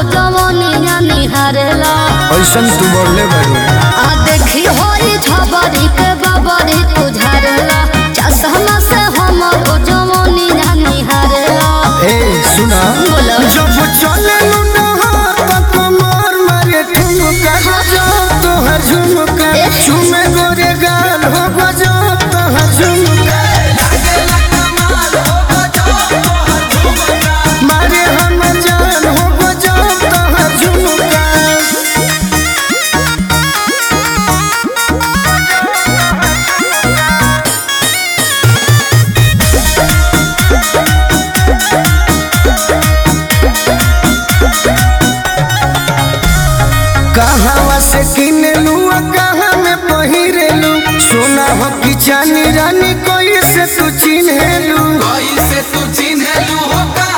जवनिया निहारेला ऐसन तू बोलले बारू आ देखी होई झबरी के बबरी तू झारेला चश्मा से हमर जवनिया निहारेला ए सुना बोलो जब चले कमर मारे ठुमका गजो तोहर झुमका चुमे गोरे गाल हो गजो तोहर झुमका मारे हम जान हो गजो तोहर झुमका कहवा से किनलू आ कहाँ में पहिरेलू सोना हो कि चानी रानी कोई से तू चिन्हेलू कैसे तू चिन्हलू हो